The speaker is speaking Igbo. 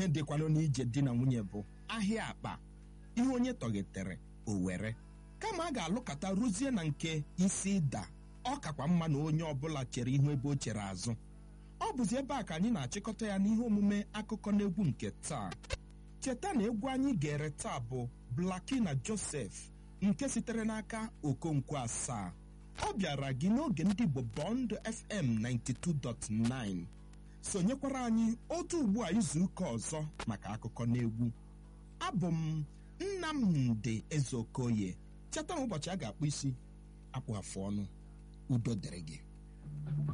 ihe dịkwalụ n'ije di na nwunye bụ ahịa akpa ihe onye tọghetere o were kama a ga-alụkọta ruzie na nke isi ịda ọ kakwa mma na onye ọbụla chere ihu ebe o chere azụ ọ bụzi ebe a ka anyị na-achịkọta ya n'ihe omume akụkọ na egwu nke taa cheta na egwu anyị gere taa bụ blaki na josef nke sitere n'aka okonkwo asaa ọ bịara gị n'oge ndị igbo bọnd fm 92.9 sonyekwara anyị otu ugbu a izu ụka ọzọ maka akụkọ na egwu abụ m nnamdị ezeokoye cheta na ụbọchị a ga-akpụ isi akpụ afụ ọnụ udo dịrị gị